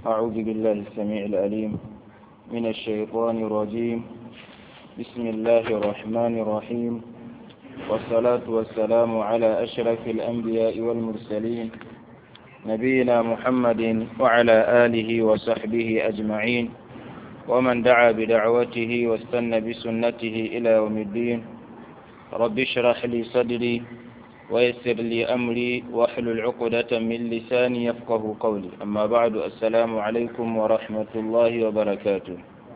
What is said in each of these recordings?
أعوذ بالله السميع العليم من الشيطان الرجيم بسم الله الرحمن الرحيم والصلاة والسلام على أشرف الأنبياء والمرسلين نبينا محمد وعلى آله وصحبه أجمعين ومن دعا بدعوته واستنى بسنته إلى يوم الدين رب اشرح لي صدري ويسر لي أمري واحلل عقدة من لساني يفقه قولي أما بعد السلام عليكم ورحمة الله وبركاته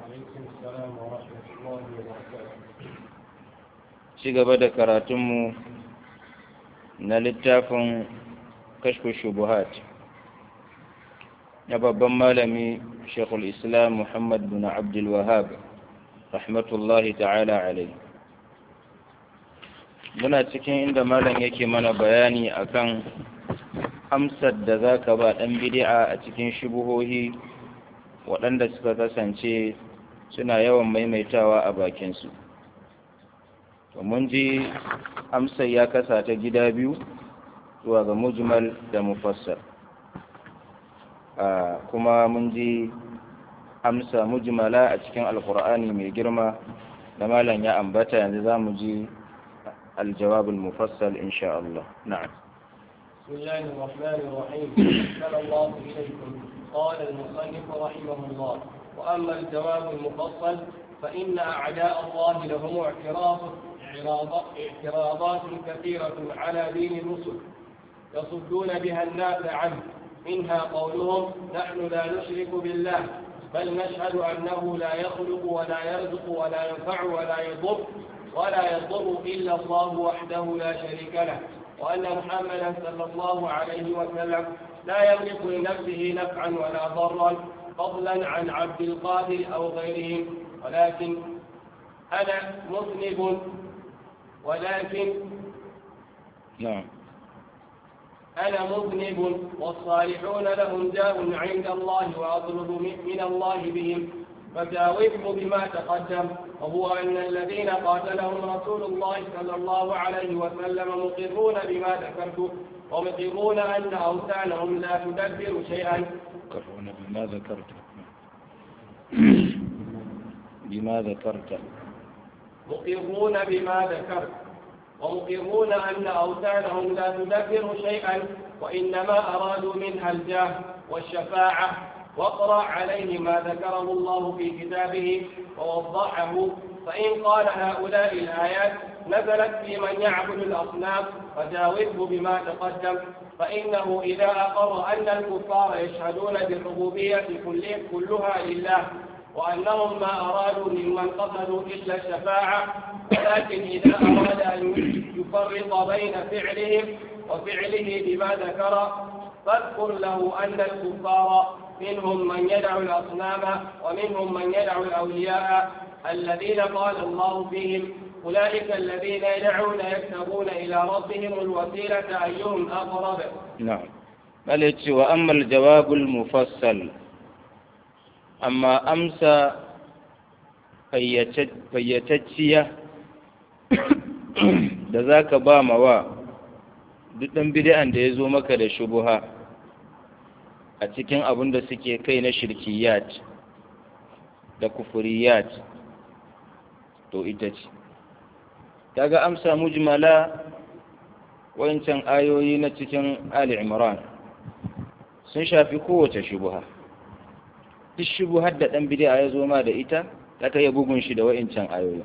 ci gaba da karatunmu na littafin kashfu shubuhat na babban malami shekul islam muhammad bin abdul wahab rahmatullahi ta'ala alai muna cikin inda malam yake mana bayani akan amsar da za ka ba ɗan bidi'a a cikin shubuhohi waɗanda suka kasance suna yawan maimaitawa a bakinsu to mun ji amsar ya kasa ta gida biyu zuwa ga mujmal da mufassar kuma mun ji amsa mujmala a cikin alkur'ani mai girma da malam ya ambata yanzu za mu ji الجواب المفصل إن شاء الله نعم بسم الله الرحمن الرحيم أحسن الله إليكم قال المصنف رحمه الله وأما الجواب المفصل فإن أعداء الله لهم اعتراض اعتراضات كثيرة على دين الرسل يصدون بها الناس عنه منها قولهم نحن لا نشرك بالله بل نشهد أنه لا يخلق ولا يرزق ولا ينفع ولا يضر ولا يضر إلا الله وحده لا شريك له وأن محمدا صلى الله عليه وسلم لا يملك لنفسه نفعا ولا ضرا فضلا عن عبد القادر أو غيرهم ولكن أنا مذنب ولكن نعم أنا مذنب والصالحون لهم جاء عند الله وأطلب من الله بهم فجاوبه بما تقدم وهو أن الذين قاتلهم رسول الله صلى الله عليه وسلم مقرون بما ذكرت ومقرون أن أوثانهم لا تدبر شيئا مقرون بما ذكرت بما ذكرت مقرون بما ذكرت ومقرون أن أوثانهم لا تدبر شيئا وإنما أرادوا منها الجاه والشفاعة واقرأ عليه ما ذكره الله في كتابه ووضحه فإن قال هؤلاء الآيات نزلت في من يعبد الأصنام فجاوبه بما تقدم فإنه إذا أقر أن الكفار يشهدون بالربوبية كلها لله وأنهم ما أرادوا ممن قصدوا إلا الشفاعة ولكن إذا أراد أن يفرق بين فعلهم وفعله بما ذكر فاذكر له أن الكفار منهم من يدعو الأصنام ومنهم من يدعو الأولياء الذين قال الله فيهم أولئك الذين يدعون يبتغون إلى ربهم الوسيلة أيهم أقرب نعم ملك وأما الجواب المفصل أما أمسى fayyatacciya da za ka ba mawa duk ɗan bidi'an da ya zo maka da shubuha a cikin abin da suke kai na shirkiyat da kufuriyat to ita ce kaga amsa mujmala wancan ayoyi na cikin ali imran sun shafi kowace shubuha duk shubuhar da ɗan bidi'a ya zo ma da ita ta kai bugun shi da wa'incan ayoyin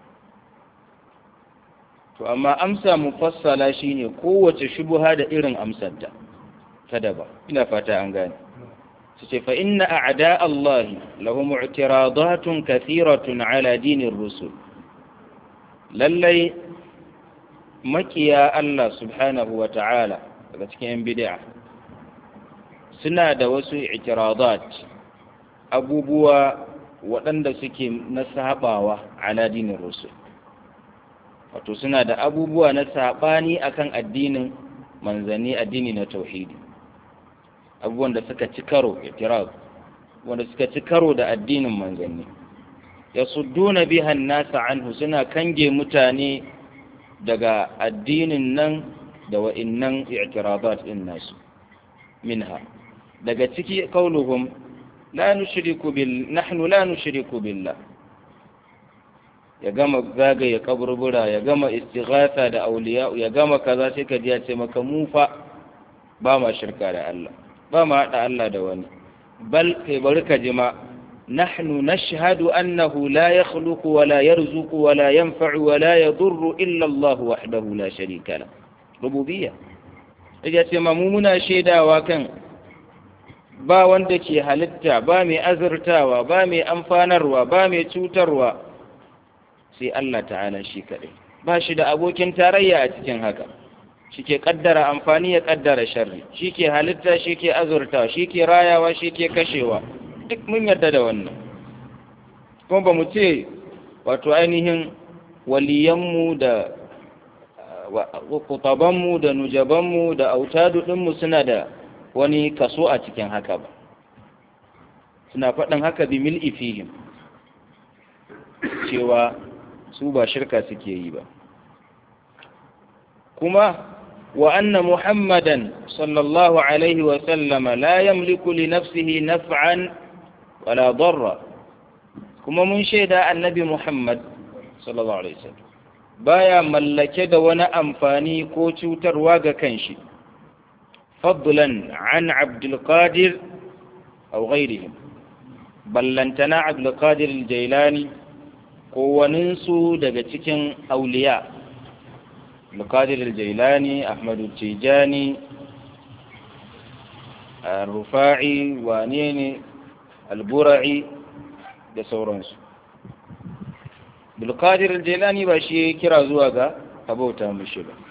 to amma amsa mufassala shine kowace shubuha da irin amsarta ta daba ina fata an gane su ce fa inna a'da Allah lahum i'tiradatun kathiratun ala dinir rusul lallai makiya Allah subhanahu wa ta'ala daga cikin bid'a suna da wasu i'tiradat abubuwa waɗanda suke na sabawa ala dinin rusul wato suna da abubuwa na saɓani akan addinin manzanni addini na tauhidi abubuwan da suka ci karo itiraf wanda suka ci karo da addinin manzanni ya sudduna bihan nasa anhu suna kange mutane daga addinin nan da wa'innan i'tiradat din nasu minha daga ciki kauluhum la nushriku bil nahnu la nushriku billah ya gama zagaye kaburbura ya gama istighatha da auliya ya gama kaza sai ka ji ya ce maka mu fa ba ma shirka da Allah ba ma hada Allah da wani bal kai bari ka jima nahnu nashhadu annahu la yakhluqu wa la yarzuqu wa la yanfa'u wa la yadurru illa Allah wahdahu la sharika la rububiyya ya ce ma mu muna shaidawa kan ba wanda ke halitta ba mai azurtawa ba mai amfanarwa ba mai cutarwa sai Allah ta'ala shi kaɗai ba shi da abokin tarayya a cikin haka shi ke ƙaddara amfani ya ƙaddara sharri shi ke halitta shi ke azurta shi ke rayawa shi ke kashewa duk mun yarda da wannan kuma ba mu ce wato ainihin waliyanmu da kutabanmu da nujabanmu da autadu ɗinmu suna da wani kaso a cikin haka ba suna faɗin haka bi mil ifihim cewa su ba shirka suke yi ba kuma wa anna muhammadan sallallahu alaihi wa sallama la yamliku li nafsihi naf'an wala darra kuma mun shaida annabi muhammad sallallahu alaihi wasallam baya mallake da wani amfani ko cutarwa ga kanshi fadlan an abdul qadir aw ghairihim ballantana abdul qadir al-jailani ko waninsu daga cikin auliya Lukadir al-Jailani, Ahmadu Tijani, Rufa'i, wane ne, Al-Bura'i da sauransu. Lukadir al-Jailani ba shi kira zuwa ga abauta mushi ba.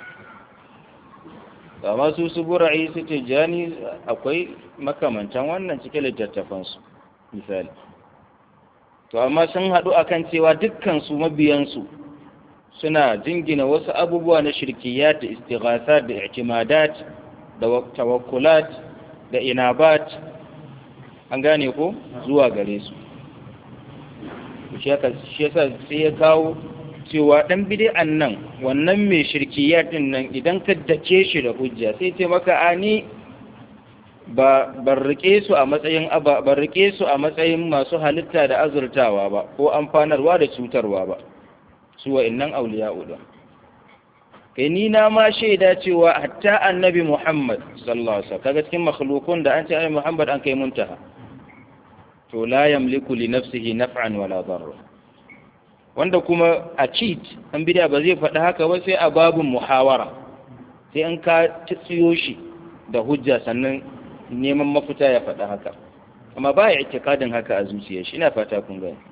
Amma su su Bura'i su Tijani akwai makamantan wannan cikin littattafansu, misali. to amma sun haɗu akan cewa dukkan su mabiyansu suna jingina wasu abubuwa na shirkiyat da istighathat da i'timadat da tawakkulat da inabat an gane ko zuwa gare su shi yasa sai ya kawo cewa dan bid'an nan wannan mai shirkiyat din nan idan ka dake shi da hujja sai ce maka ani ba ban rike su a matsayin aba ban rike su a matsayin masu halitta da azurtawa ba ko amfanarwa da cutarwa ba su wa'annan auliya'u din kai ni na ma shaida cewa hatta annabi Muhammad sallallahu alaihi wasallam kaga cikin makhluqun da an ce annabi Muhammad an kai muntaha to la yamliku li nafsihi naf'an wala darra wanda kuma a cheat an bida ba zai faɗi haka ba sai a babun muhawara sai an ka tsiyo shi da hujja sannan neman mafita ya faɗi haka amma ba ya itikadin haka a zuciyar shi ina fata kun gani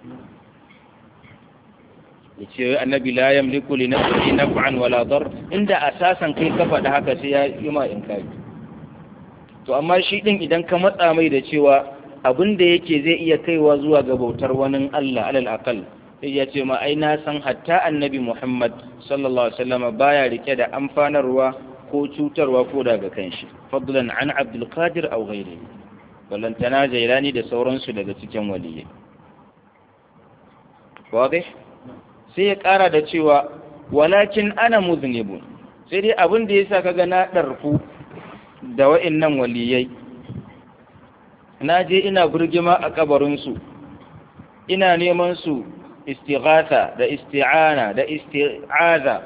ya ce annabi la yamliku li nafsihi naf'an wala dar inda asasan kai ka faɗi haka sai ya yi ma inkari to amma shi din idan ka matsa mai da cewa abin da yake zai iya kaiwa zuwa ga bautar wani Allah alal aqal sai ya ce ma ai na san hatta annabi Muhammad sallallahu alaihi wasallam baya rike da amfanarwa ko cutarwa ko daga kanshi fadlan an Abdul Qadir aw ghairihi ballantana jailani da sauransu daga cikin waliyai wadih sai ya ƙara da cewa walakin ana muznibun sai dai abin da yasa kaga na ɗarfu da wa'annan waliyai na je ina burgima a kabarinsu ina neman su istighatha da isti'ana da isti'aza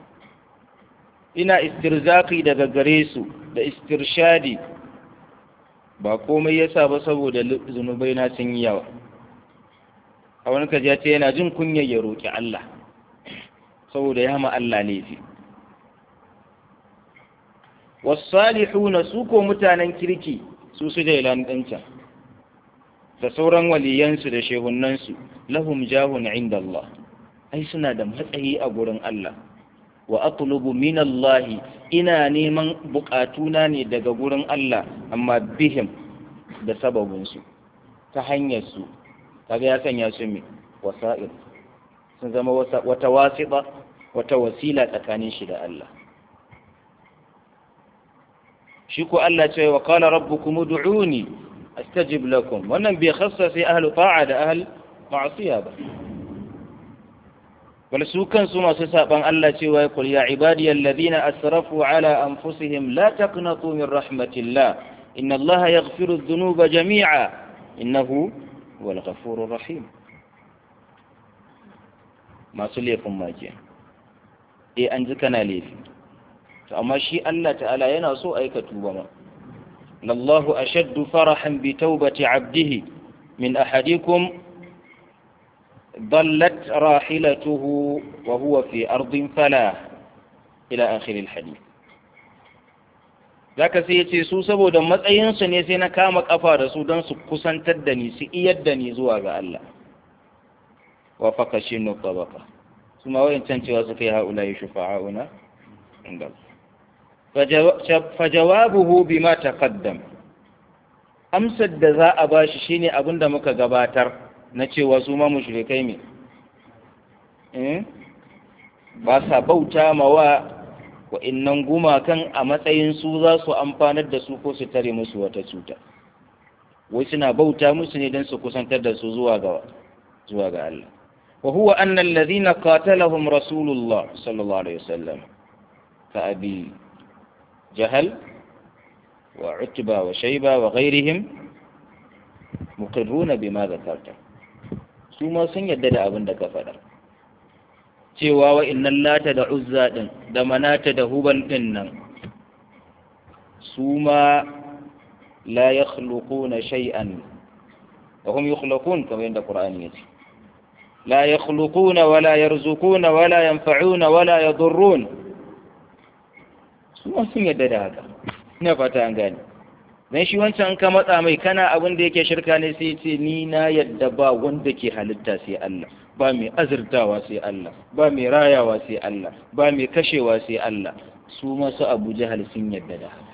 ina istirzaki daga gare su da istirshadi ba komai yasa ba saboda zunubai na sun yi yawa a wani kaji ya ce yana jin kunyar ya roƙi Allah saboda ya ma Allah laifi wasalihuna su ko mutanen kirki su su jailan ɗancan da sauran waliyansu da shehunansu lahum jahun inda Allah ai suna da matsayi a gurin Allah wa atlubu min Allah ina neman bukatuna ne daga gurin Allah amma bihim da sababinsu ta hanyar su kaga ya sanya su mai wasa'il sun zama wata wasiɓa wata wasila tsakanin shi da Allah shi ko Allah ce wa qala rabbukum ud'uni astajib lakum wannan bai khassa sai ahlu ta'a da ahl ma'siya ba bal su kansu masu saban Allah cewa qul ya ibadiyal ladina asrafu ala anfusihim la taqnatu min rahmatillah inna Allah yaghfiru dhunuba jami'a innahu wal ghafurur rahim masu laifin makiya eh an ji kana laifi to amma shi Allah ta'ala yana so aika tuba ma lallahu ashaddu farahan bi taubati abdihi min ahadikum ضلت راحلته وهو في أرض فلا إلى آخر الحديث zaka sai ya ce su saboda matsayinsu ne sai na kama kafa da su don su kusantar da ni su iyar da ni zuwa ga Allah wa faka shi nukta baka su ma wayancan cewa suka yi haula yi shufa'a'una inda fajawabuhu bima taqaddam amsar da za a bashi shine abin da muka gabatar na cewa su ma mushrikai ne eh ba sa bauta ma wa wa'innan gumakan a matsayin su za su amfanar da su ko su tare musu wata cuta wai suna bauta musu ne don su kusantar da su zuwa ga zuwa ga Allah wa huwa anna alladhina qatalahum rasulullah sallallahu alaihi wasallam ka abi jahal wa utba wa shayba wa ghairihim muqirruna bima dhakarta su ma sun yadda da abin da ka faɗa cewa wa innan lata da uzza ɗin da manata da hubal ɗin nan su ma la ya na shay'an wa hum yukhlaqun kamar yadda Qur'ani ya ce la yakhluquna wa la yarzuquna wa la yanfa'una wa la yadurrun su ma sun yadda da haka ina fata an gane dan shi wancan ka matsa mai kana abin da yake shirka ne sai ce ni na yadda ba wanda ke halitta sai Allah ba mai azurtawa sai Allah ba mai rayawa sai Allah ba mai kashewa sai Allah su masu Abu Jahal sun yadda da haka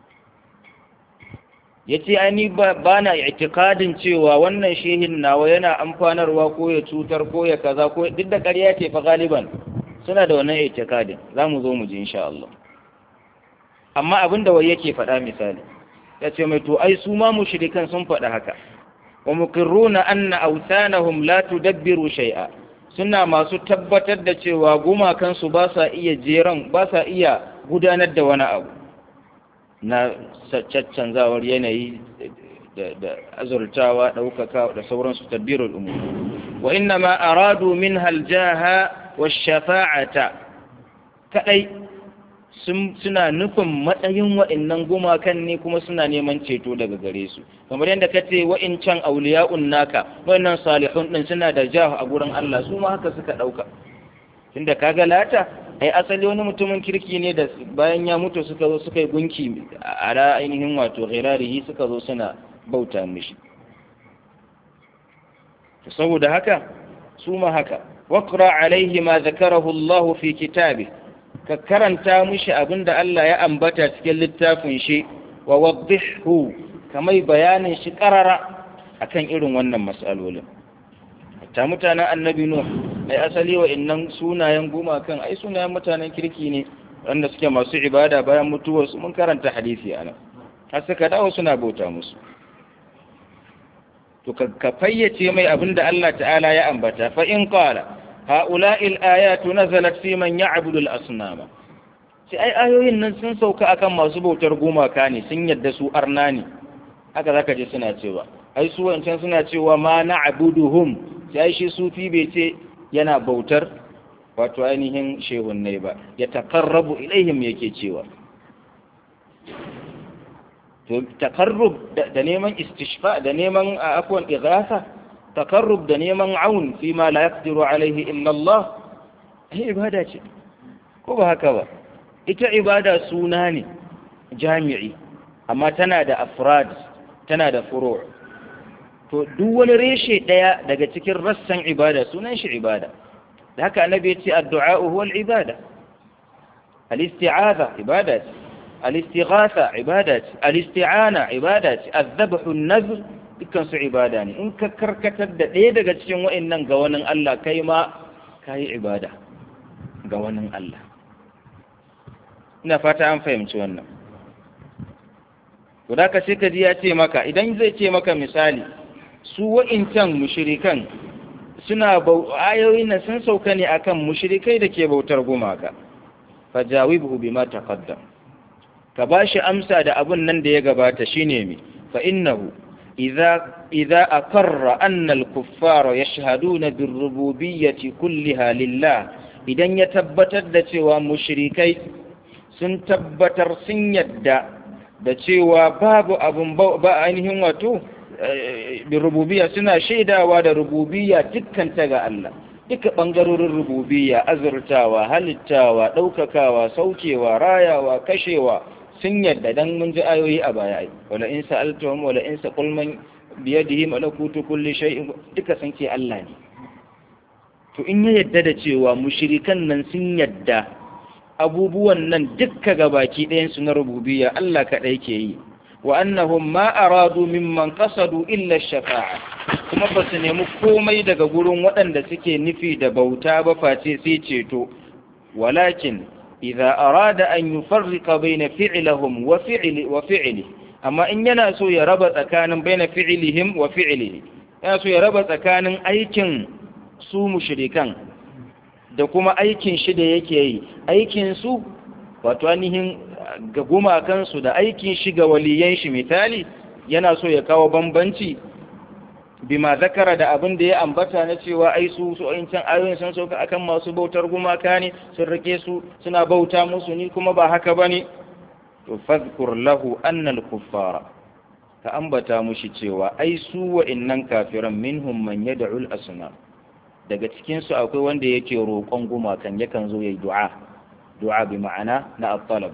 yace ani ba na i'tiqadin cewa wannan shehin nawa yana amfanarwa ko ya cutar ko ya kaza ko duk da ƙarya ce fa galiban suna da wannan i'tiqadin zamu zo mu ji insha Allah amma abin da wai yake faɗa misali ya ce mai to ai su ma mushrikan sun faɗi haka wa muqirruna anna awthanahum la tudabbiru shay'a suna masu tabbatar da cewa gumakan su ba sa iya jeran ba sa iya gudanar da wani abu na caccanzawar yanayi da azurtawa ɗaukaka da sauransu tabbirul umur wa inna ma aradu min haljaha wa shafa'ata kadai suna nufin matsayin wa'innan gumakan ne kuma suna neman ceto daga gare su kamar yadda ka ce wa'incan auliya'un naka wa'innan salihun din suna da jah a gurin Allah su ma haka suka ɗauka tunda kaga lata ai asali wani mutumin kirki ne da bayan ya mutu suka zo suka yi gunki a ra ainihin wato ghirarihi suka zo suna bauta mishi saboda haka su ma haka waqra alaihi ma zakarahu Allah fi kitabihi ka karanta mishi abinda Allah ya ambata cikin littafin shi wa waddihu kamai bayanin shi karara akan irin wannan mas'alolin ta mutanen annabi nuh ai asali wa innan sunayen gumakan ai sunayen mutanen kirki ne wanda suke masu ibada bayan mutuwarsu mun karanta hadisi ana har suka dawo suna bauta musu to ka fayyace mai abinda Allah ta'ala ya ambata fa in qala ha'ula'il ayatu nazalat fi man ya'budu al-asnama sai ai ayoyin nan sun sauka akan masu bautar gumaka ne sun yadda su arna ne haka zaka je suna cewa ai su wancan suna cewa ma na'buduhum sai shi sufi bai ce yana bautar wato ainihin shehunnai ba ya taqarrabu ilaihim yake cewa to taqarrub da neman istishfa da neman afwan ighatha taqarrub da neman aun fi ma la yaqdiru alaihi illa Allah ai ibada ce ko ba haka ba ita ibada suna ne jami'i amma tana da afrad tana da furu' to duk wani reshe daya daga cikin rassan ibada sunan shi ibada da haka annabi ya ce addu'a huwa al-ibada al-isti'aza ibada ce al-istighatha ibada ce al-isti'ana ibada ce az-zabhu an-nazr dukkan su ibada ne in ka karkatar da ɗaya daga cikin wa'annan ga wani Allah kai ma kayi ibada ga wani Allah ina fata an fahimci wannan guda ka sai ka ji ya ce maka idan zai ce maka misali su wa'incan mushrikan suna ayoyin nan sun sauka ne akan mushrikai da ke bautar gumaka fajawibuhu bima taqaddam ka bashi amsa da abun nan da ya gabata shine mi fa innahu إذا إذا أقر أن الكفار يشهدون بالربوبية كلها لله idan ya tabbatar da cewa mushrikai sun tabbatar sun yadda da cewa babu abun ba ainihin wato bi rububiyya suna shaidawa da rububiyya dukkan ta ga Allah duka bangarorin rububiyya azurtawa halittawa ɗaukakawa saukewa rayawa kashewa sun yadda dan mun ji ayoyi a baya ai wala in sa'altuhum wala in saqul man biyadihi malakutu kulli shay'in duka sun ce Allah ne to in ya yadda da cewa mushrikan nan sun yadda abubuwan nan dukka gabaki ɗayan su na rububiyya Allah kaɗai ke yi wa annahum ma aradu mimman qasadu illa shafa'a kuma ba su nemi komai daga gurin waɗanda suke nufi da bauta ba face sai ceto walakin idza arada an yufarriqa baina fi'lihim wa fi'li wa fi'li amma in yana so ya raba tsakanin baina fi'lihim wa fi'lihi yana so ya raba tsakanin aikin su mushrikan da kuma aikin shi da yake yi aikin su wato ainihin ga gumakansu da aikin shi ga waliyan shi misali yana so ya kawo bambanci bima zakara da abin da ya ambata na cewa ai su su can ayoyin sun sauka akan masu bautar gumaka ne sun rike su suna bauta musu ni kuma ba haka bane to fadhkur lahu anna al-kuffara ka ambata mushi cewa ai su wa'innan kafiran minhum man yad'u al-asnam daga cikin su akwai wanda yake roƙon gumakan yakan zo yayi du'a du'a bi ma'ana na at-talab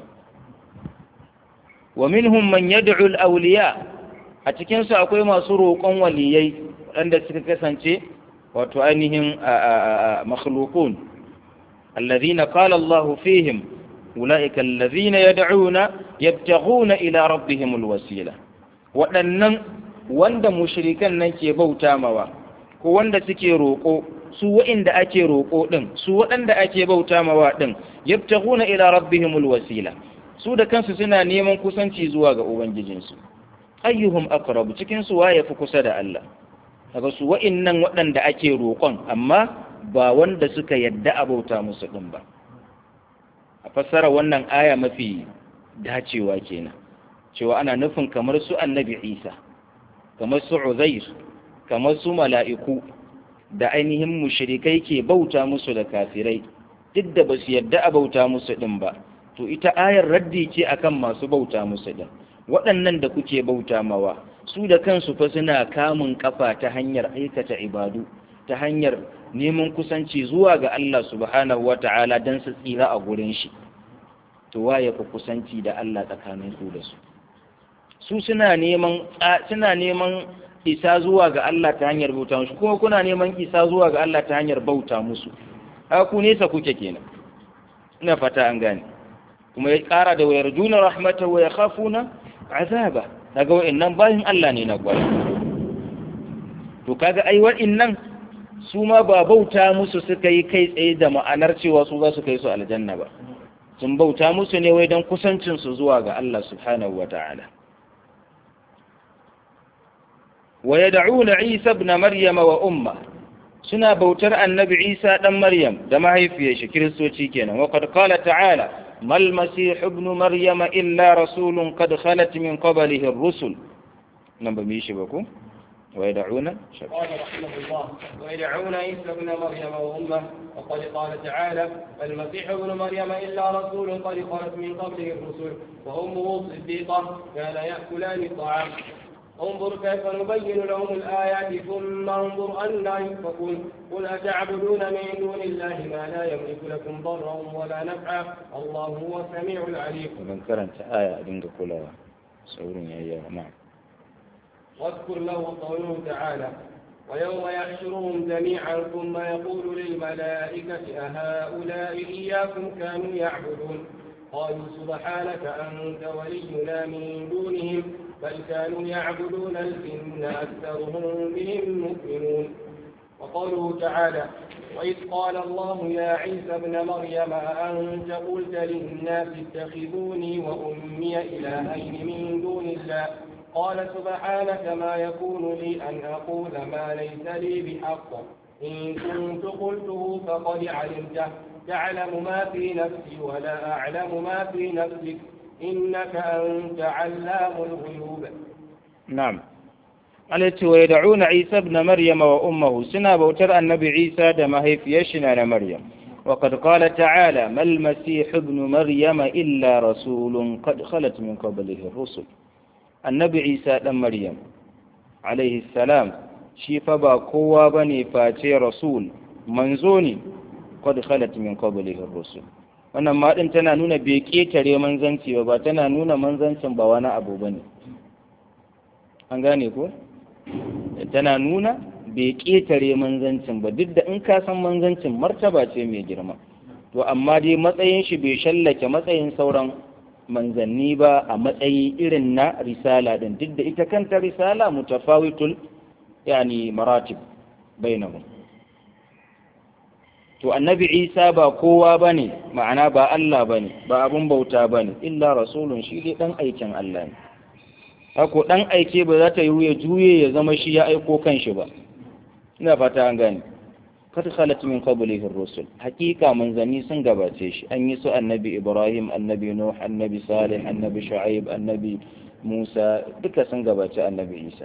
wa minhum man yad'u al-awliya a cikin su akwai masu roƙon waliyai wanda suka kasance wato ainihin makhluqun alladhina qala Allah fihim ulaika alladhina yad'una yabtaghuna ila rabbihim al-wasila waɗannan wanda mushrikan nan ke bauta mawa ko wanda suke roƙo su waɗanda ake roƙo ɗin su waɗanda ake bauta mawa ɗin yabtaghuna ila rabbihim al-wasila su da kansu suna neman kusanci zuwa ga ubangijinsu ayyuhum aqrab cikin su waye fi kusa da Allah daga su wa'innan waɗanda ake roƙon amma ba wanda suka yadda a bauta musu ɗin ba a fassara wannan aya mafi dacewa kenan cewa ana nufin kamar su annabi Isa kamar su Uzair kamar su mala'iku da ainihin mushrikai ke bauta musu da kafirai duk da ba su yadda a bauta musu ɗin ba to ita ayar raddi ce akan masu bauta musu din waɗannan da kuke bauta mawa su da kansu fa suna kamun kafa ta hanyar aikata ibadu ta hanyar neman kusanci zuwa ga Allah subhanahu wata'ala don su tsira a gurin shi to waye fa kusanci da Allah tsakanin su da su su suna neman suna neman isa zuwa ga Allah ta hanyar bauta musu kuma kuna neman isa zuwa ga Allah ta hanyar bauta musu haka ku nesa kuke kenan ina fata an gane kuma ya ƙara da wayar juna rahmata wa ya khafuna azaba daga wa'annan bayan Allah ne na gwai to kaga ai wa'annan su ma ba bauta musu suka yi kai tsaye da ma'anar cewa su za su kai su aljanna ba sun bauta musu ne wai don kusancin su zuwa ga Allah subhanahu wa ta'ala wa yad'una Isa ibn Maryam wa umma suna bautar annabi Isa dan Maryam da mahaifiyar shi kiristoci kenan wa qad qala ta'ala ما المسيح ابن مريم إلا رسول قد خلت من قبله الرسل نبى ميشي بكو ويدعون قال رحمه الله ويدعون عيسى ابن مريم وامه وقد قال تعالى المسيح ابن مريم الا رسول قد خلت من قبله الرسل وامه صديقه كان ياكلان الطعام انظر كيف نبين لهم الآيات ثم انظر أنا يؤفكون قل أتعبدون من دون الله ما لا يملك لكم ضرا ولا نفعا الله هو السميع العليم من كرنت آية دينك كلها سورين يا نعم واذكر له قوله تعالى ويوم يحشرهم جميعا ثم يقول للملائكة أهؤلاء إياكم كانوا يعبدون قالوا سبحانك أنت ولينا من دونهم بل كانوا يعبدون الجن أكثرهم بهم مؤمنون وقوله تعالى وإذ قال الله يا عيسى ابن مريم أأنت قلت للناس اتخذوني وأمي إلهين من دون الله قال سبحانك ما يكون لي أن أقول ما ليس لي بحق إن كنت قلته فقد علمته تعلم ما في نفسي ولا أعلم ما في نفسك إنك أنت علام الغيوب نعم alati wa yad'una Isa ibn Maryam wa ummuhu suna bautar annabi Isa da mahaifiyar shi na Maryam وقد قال تعالى ما المسيح ابن مريم إلا رسول قد خلت من قبله الرسل النبي عيسى دم مريم عليه السلام shi fa ba kowa ba ne face rasul manzo ne qad khalat min qablihi rusul wannan ma din tana nuna bai ketare manzanci ba ba tana nuna manzancin ba wani abu bane an gane ko tana nuna bai ketare manzancin ba duk da in ka san manzancin martaba ce mai girma to amma dai matsayin shi bai shallake matsayin sauran manzanni ba a matsayi irin na risala din duk da ita kanta risala mutafawitul yani maratib bainahum to annabi isa ba kowa bane ma'ana ba Allah bane ba abun bauta bane illa rasulun shi dai dan aikin Allah ne hako dan aike ba za ta yi ya juye ya zama shi ya aiko kanshi ba ina fata an gane kad khalat min qablihi ar-rusul haqiqa manzanni sun gabace shi an yi su annabi ibrahim annabi nuh annabi salih annabi shu'aib annabi musa duka sun gabace annabi isa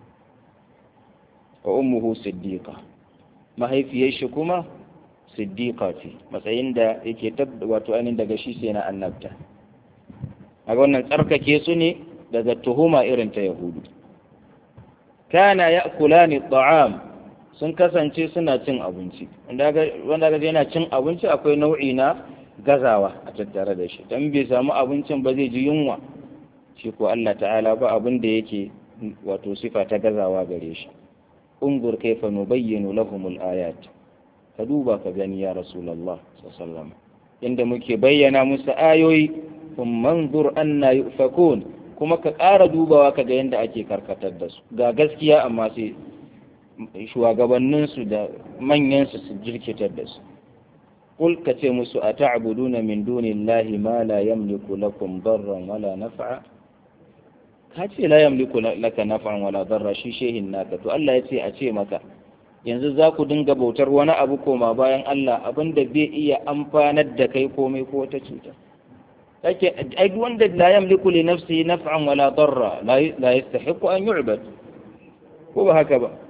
wa ummuhu siddiqa mahaifiyar shi kuma siddiqa ce matsayin da yake wato ainihin daga shi sai na annabta a wannan tsarkake su ne daga tuhuma irin ta yahudu kana ya'kulani ta'am sun kasance suna cin abinci wanda ga yana cin abinci akwai nau'i na gazawa a tattare da shi dan bai samu abincin ba zai ji yunwa shi ko Allah ta'ala ba abin da yake wato sifa ta gazawa gare shi unzur kaifa nubayyinu lahumul ayat ka duba ka gani ya rasulullah sallallahu inda muke bayyana musu ayoyi kun manzur anna yufakun kuma ka ƙara dubawa ka ga yadda ake karkatar da su ga gaskiya amma sai shugabanninsu da manyansu su jirkitar da su قل كتمس أتعبدون من دون الله ما لا يملك لكم ضرا ولا نفعا kace la yamliku laka naf'an wala darra shi shehin naka to Allah ya ce a ce maka yanzu za ku dinga bautar wani abu koma bayan Allah abinda zai iya amfanar da kai komai ko wata cuta yake ai wanda la yamliku li nafsihi naf'an wala darra la yastahiqu an yu'bad ko ba haka ba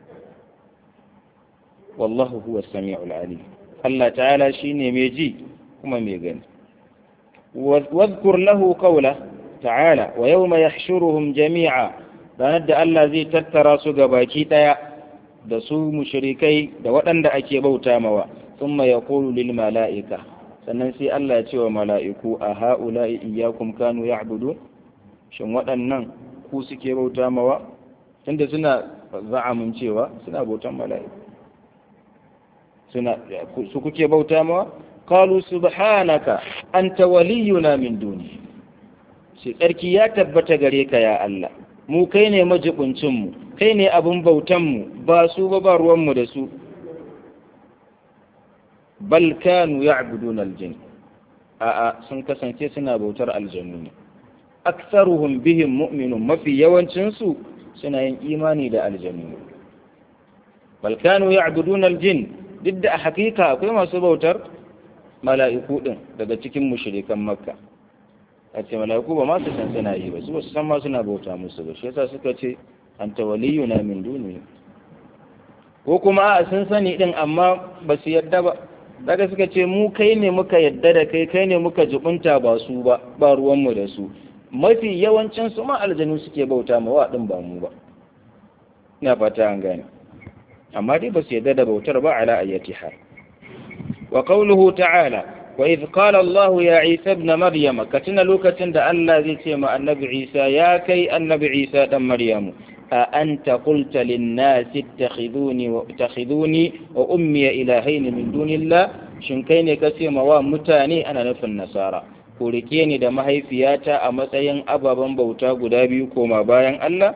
wallahu huwa as-sami'ul alim Allah ta'ala shine mai ji kuma mai gani wadhkur lahu qawla ta'ala wa yawma yahshuruhum jami'a ranar da Allah zai tattara su ga baki daya da su mushrikai da waɗanda ake bauta mawa thumma yaqulu lil mala'ika sannan sai Allah ya ce wa mala'iku a ha'ula'i iyyakum kanu ya'budu shin waɗannan ku suke bauta mawa tunda suna za'amin cewa suna bautan mala'iku suna su kuke bauta mawa qalu subhanaka anta waliyuna min duni sai tsarki ya tabbata gare ka ya Allah mu kai ne majibincin mu kai ne abin bautan mu ba su ba ba ruwan mu da su bal kanu ya'buduna aljin a'a sun kasance suna bautar aljannu ne aktsaruhum bihim mu'minun mafi yawancin su suna yin imani da aljannu bal kanu ya'buduna aljin duk da a hakika akwai masu bautar mala'iku din daga cikin mushrikan makka a ce mala'iku ba ma su san suna yi ba su ba su san ma suna bauta musu ba shi yasa suka ce anta waliyuna min duni ko kuma a sun sani din amma ba su yadda ba daga suka ce mu kai ne muka yadda da kai kai ne muka jubunta ba su ba ba ruwanmu da su mafi yawancin su ma aljanu suke bauta ma wa din ba mu ba ina fata an gane amma dai ba su yadda da bautar ba ala ayyati hal wa qawluhu ta'ala wa idh qala Allah ya Isa ibn Maryam katina lokacin da Allah zai ce ma annabi Isa ya kai annabi Isa dan Maryamu أأنت قلت للناس اتخذوني واتخذوني وأمي إلهين من دون الله شنكيني كسيما ومتاني أنا نفي النصارى kurike ni da mahaifiyata a matsayin ababen bauta guda biyu koma bayan Allah?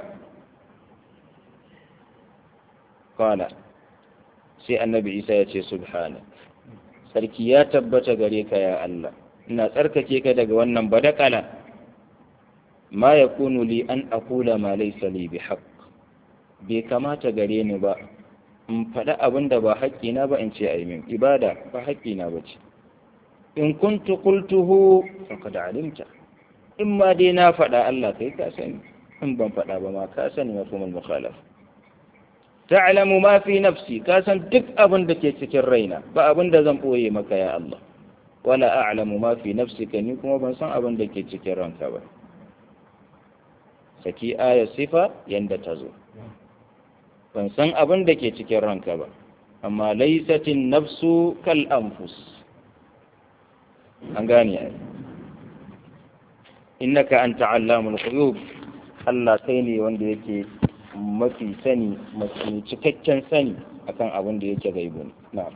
Kwana, sai annabi Isa ya ce, Subhana, sarki ya tabbata gare ka ya Allah, ina tsarkake ka daga wannan badakala. ma ya kunu li an akula ma laisa li bi haqq bai kamata gare ni ba in faɗa abin da ba haƙƙina ba in ce ai min ibada ba haƙƙina ba ce in kuntu qultuhu faqad alimta in ma dai na faɗa Allah kai ka sani in ban faɗa ba ma ka sani mafhumul mukhalaf ta'lamu ma fi nafsi ka san duk abin da ke cikin raina ba abin da zan boye maka ya Allah wala a'lamu ma fi nafsika ni kuma ban san abin da ke cikin ranka ba saki aya sifa yanda ta zo ban san abin da ke cikin ranka ba amma laisatin nafsu kal anfus an gane ai innaka anta allamul ghuyub Allah kai ne wanda yake mafi sani mafi cikakken sani akan abin da yake gaibu ne na'am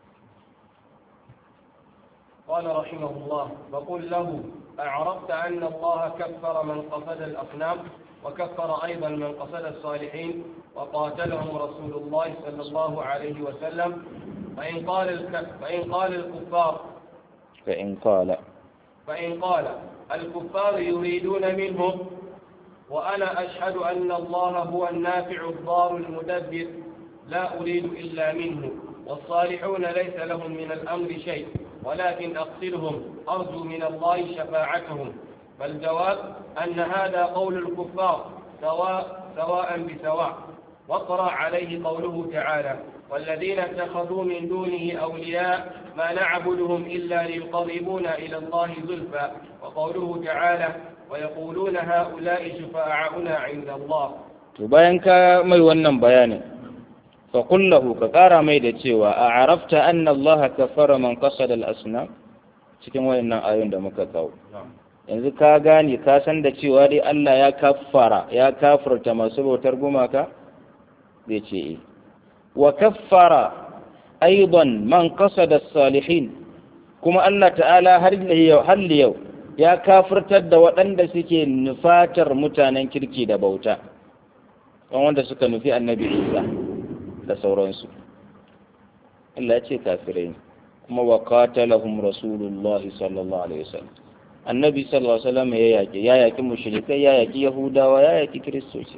قال رحمه الله وقل له أعرفت أن الله كفر من قصد الأصنام وكفر أيضا من قصد الصالحين وقاتلهم رسول الله صلى الله عليه وسلم فإن قال فإن قال الكفار فإن قال فإن قال الكفار يريدون منهم وأنا أشهد أن الله هو النافع الضار المدبر لا أريد إلا منه والصالحون ليس لهم من الأمر شيء ولكن أقصدهم أرجو من الله شفاعتهم فالجواب أن هذا قول الكفار سواء سواء بسواء وقرأ عليه قوله تعالى والذين اتخذوا من دونه أولياء ما نعبدهم إلا ليقربونا إلى الله زلفى وقوله تعالى ويقولون هؤلاء شفاعنا عند الله bayan ka mai wannan bayanin فقل له كقارا mai da cewa a arafta anna Allah kafara man qasada al-asnam cikin wayannan ayoyin da muka kawo yanzu ka gane ka san da cewa dai Allah ya kaffara ya kafirta masu bautar gumaka zai ce eh wa kaffara aidan man qasada as-salihin kuma Allah ta'ala har yau har yau ya kafirtar da waɗanda suke nufatar mutanen kirki da bauta wanda suka nufi annabi Isa da sauransu Allah ya ce kafirai kuma wa qatalahum rasulullahi sallallahu alaihi wasallam annabi sallallahu alaihi wasallam ya yaki ya yaki mushrikai ya yaki yahudawa ya yaki kristoci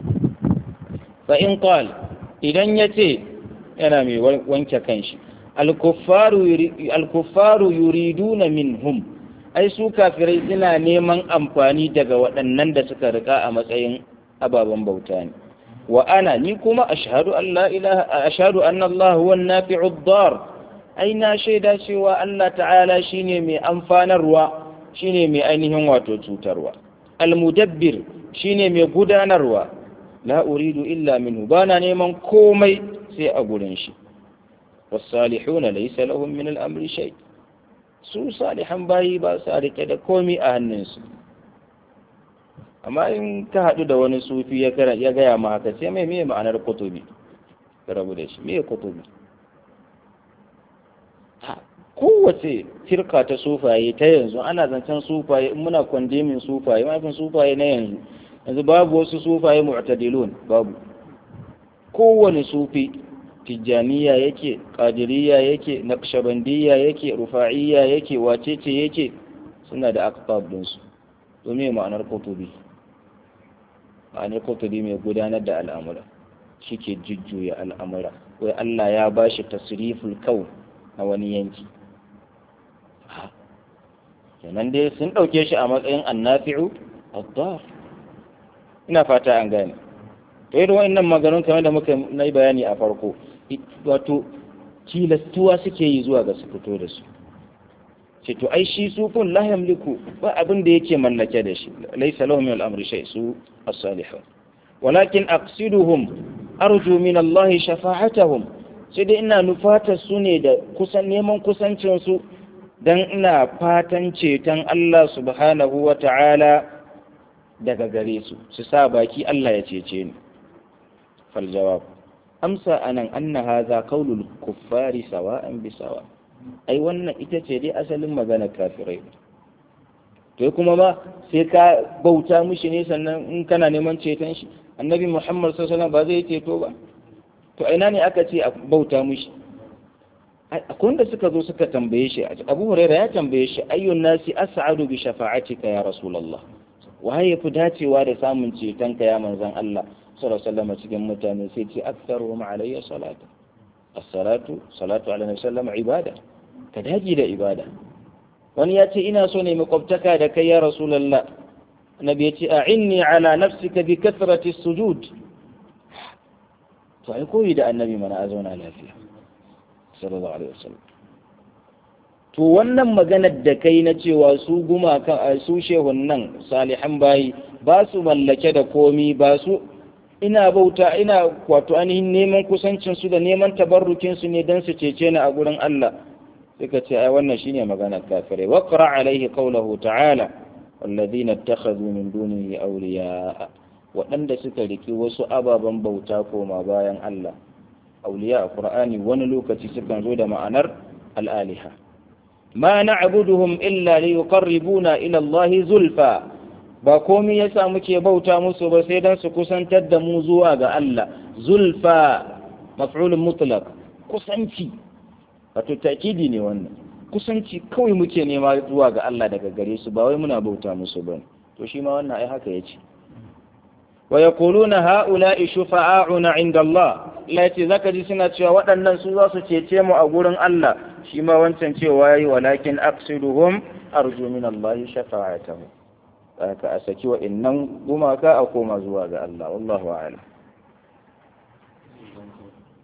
fa in qal idan yace yana mai wanke kanshi al-kuffaru al-kuffaru yuriduna minhum ai su kafirai suna neman amfani daga waɗannan da suka rika a matsayin ababen bauta ne wa ana ni kuma ashhadu an la ilaha ashhadu anna Allah huwa an-nafi'u ad-dar ai na shaida cewa Allah ta'ala shine mai amfanarwa shine mai ainihin wato cutarwa al-mudabbir shine mai gudanarwa la uridu illa minhu bana neman komai sai a gurin shi was-salihuna laysa lahum min al-amri shay su salihan bayi ba su rike da komai a hannunsu amma in ka haɗu da wani sufi ya gaya ma haka sai mai miye ma'anar kutubi ka rabu da shi miye kutubi kowace firka ta sufaye ta yanzu ana zancen sufaye in muna kwandemin sufaye mafin sufaye na yanzu yanzu babu wasu sufaye mu'tadilun babu kowane sufi tijjaniya yake qadiriyya yake naqshbandiyya yake rufa'iyya yake wacece yake suna da aqtab dinsu to me ma'anar kutubi ma'anar kutubi mai gudanar da al'amura shi ke jujjuya al'amura wai Allah ya ba shi tasriful kau na wani yanki kenan dai sun ɗauke shi a matsayin annafi'u addar ina fata an gane to irin wa'annan maganun kamar da muka na yi bayani a farko wato tilastuwa suke yi zuwa ga su fito da su ce to ai shi sufun la yamliku ba abin da yake mallake da shi laysa lahum min al-amri shay su as-salihun walakin aqsiduhum arju min Allah shafa'atahum sai dai ina nufata su ne da kusan neman kusancin su dan ina fatan ceton Allah subhanahu wa ta'ala daga gare su su sa baki Allah ya cece ni fal jawab amsa anan anna hadha qawlul kuffari sawa'an bi sawa' ai wannan ita ce dai asalin magana kafirai to kuma ma sai ka bauta mushi ne sannan in kana neman ceton shi annabi muhammad sallallahu alaihi ba zai ceto ba to ina ne aka ce a bauta mushi akwai da suka zo suka tambaye shi abu huraira ya tambaye shi ayyun nasi as'adu bi shafa'atika ya rasulullah waye fi dacewa da samun ceton ka ya manzon Allah sallallahu alaihi wasallam cikin mutane sai ce aktharuhum alayya salatu as-salatu salatu ala nabi sallallahu ibada ka daji da ibada wani ya ce ina so ne makwabtaka da kai ya rasulallah annabi ya ce a'inni ala nafsika bi kathrati sujud to ai koyi da annabi mana a zauna lafiya sallallahu alaihi wasallam to wannan maganar da kai na cewa su gumakan su shehun nan salihan bayi ba su mallake da komi ba su ina bauta ina wato ainihin neman kusancin su da neman tabarrukin su ne dan su cece ni a gurin Allah suka ce ai wannan shine maganar kafirai waqra alaihi qawluhu ta'ala walladhina ittakhadhu min dunihi awliya waɗanda suka riki wasu ababen bauta koma bayan Allah auliya a Qur'ani wani lokaci sukan zo da ma'anar al'aliha ma na'buduhum illa liyuqarribuna ila Allah zulfa ba komai yasa muke bauta musu ba sai dan su kusantar da mu zuwa ga Allah zulfa maf'ulun mutlaq kusanci wato takidi ne wannan kusanci kawai muke nema zuwa ga Allah daga gare su ba wai muna bauta musu bane to shi ma wannan ai haka yace wa yaquluna ha'ula'i shufa'a'una 'inda Allah Allah yace zaka ji suna cewa waɗannan su za su cece mu a gurin Allah shi ma wancan cewa yayi walakin aqsiduhum arju min Allah shafa'atahu haka a saki wa innan gumaka a koma zuwa ga Allah wallahu a'lam